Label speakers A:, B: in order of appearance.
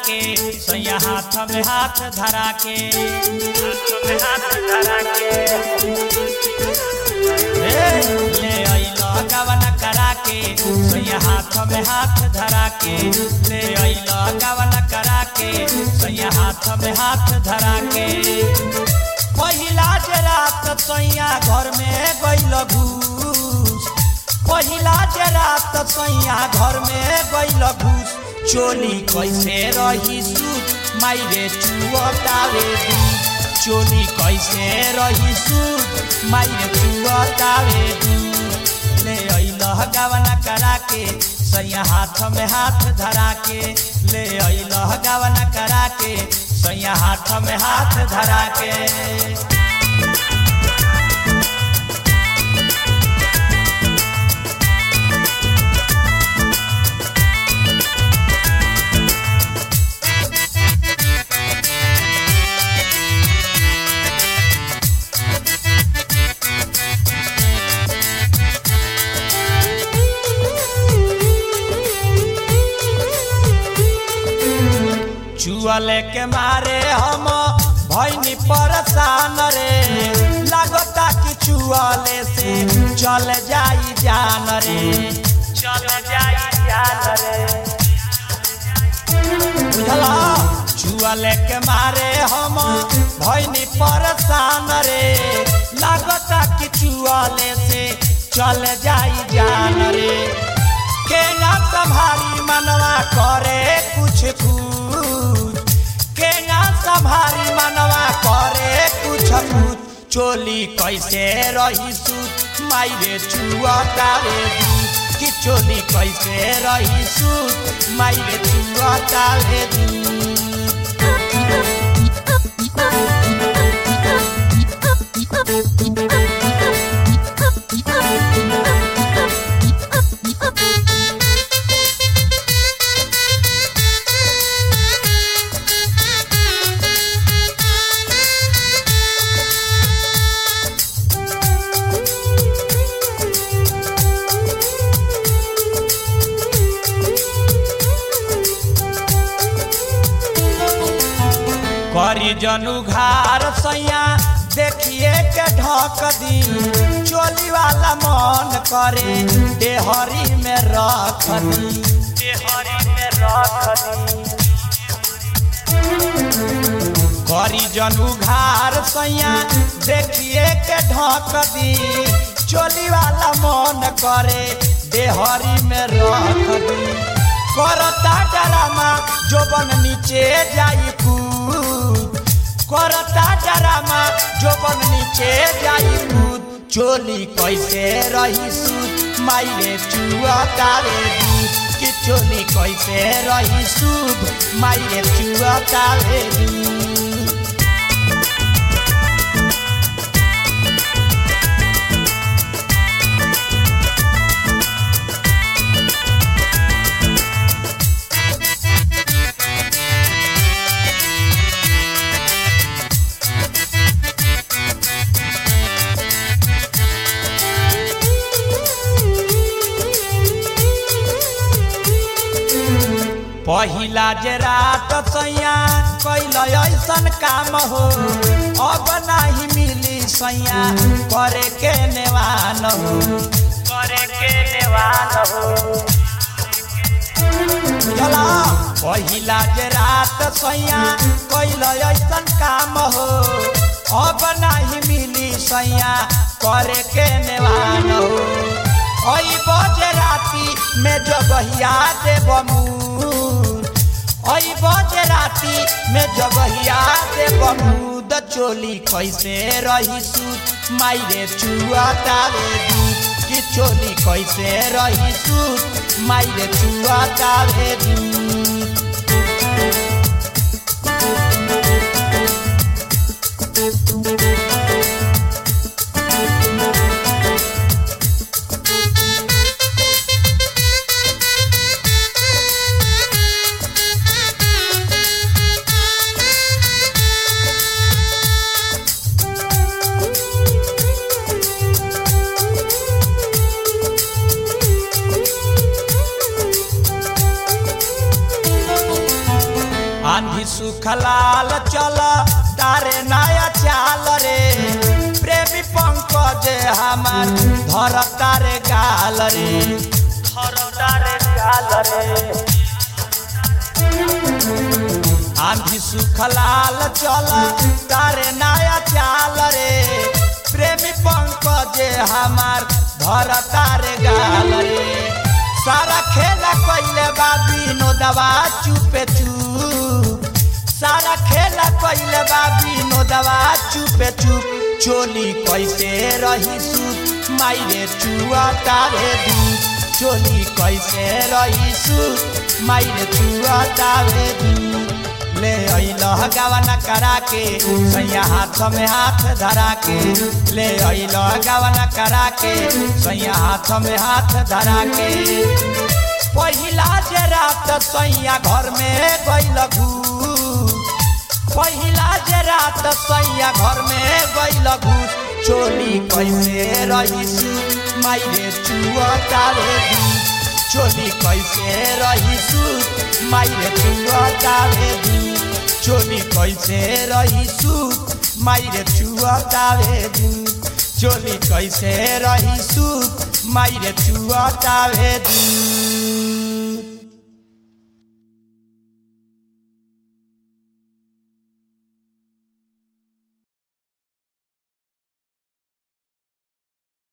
A: के सैया हाथ में हाथ धरा के हाथ में हाथ धरा के हे, ले अइलो गवन करा के सैया हाथ में हाथ धरा के ले अइलो गवन करा के सैया हाथ में हाथ धरा के पहिला जे रात सैया घर में गइल घूस पहिला जे रात सैया घर में गइल घूस चोली कैसे रही सूत माइरे चुअतावे दूध चोली कैसे रही सूत माइरे चुअतावे दूध ले अइल गावना करा के सैया हाथ में हाथ धरा के ले अइल गावना करा के सैया हाथ में हाथ धरा के चुअले के मारे हम भैनी परेशान रे लागता कि चुअले से चल जाई जान रे चल जाई जान रे बुझला चुअले के मारे हम भैनी परेशान रे लागता कि चुअले से चल जाई जान रे के ना संभारी मनवा करे कुछ कुछ के ना संभारी मनवा करे कुछ कुछ चोली कैसे रही सूत माइरे चुअतावे दूध कि चोली कैसे रही सूत माइरे चुअतावे दूध करी जनु घार सैया देखिए के ढक दी चोली वाला मन करे देहरी में रख दी देहरी में रख दी करी जनु घार सैया देखिए के ढक दी चोली वाला मन करे देहरी में रख दी करता डरामा जोबन नीचे जाई कूद करता डरामा जोबन नीचे जाई कूद चोली कैसे रही सूद माइरे चुअतावे दूध कि चोली कैसे रही सूद माइरे चुअतावे दूध पहिला जे रात सैया कैल ऐसन काम हो अब नाही मिली सैया करे के नेवान हो करे के नेवान हो चला पहिला जे रात सैया कैल ऐसन काम हो अब नाही मिली सैया करे के नेवान हो ओई बजे राती में जगहिया देव मूद ओई बजे राती में जगहिया देव मूद चोली कैसे रही सूत माइरे चुआतावे दूध कि चोली कैसे रही सूत माइरे चुआतावे दूध चल तारे नया चाल रे प्रेमी पंकज हमार धर तारे गाल रे धर तारे गाल रे आंधी सुखलाल चल तारे नया चाल रे प्रेमी पंकज हमार धर तारे गाल रे सारा खेला कैले बा विनोदवा चुपे चुप सारा खेला कैले बा विनोदवा चुपे चुप चोली कैसे रही सुप माइरे चुआ तारे दूप चोली कैसे रही सुप माइरे चुआ तारे दूप ले अइल गावना करा के सैया हाथ में हाथ धरा के ले अइल गावना करा के सैया हाथ में हाथ धरा के पहिला जे रात सैया घर में गइल घूस पहिला जे रात सैया घर में गइल घूस चोली कैसे रहीस माइरे चुअतारे दूस चोली कैसे रहीसु माइरे चुअतारे दूस चोली कैसे रहीसु माइरे चुअतारे दूस चोली कैसे रहीसु माइरे चुअतारे दूस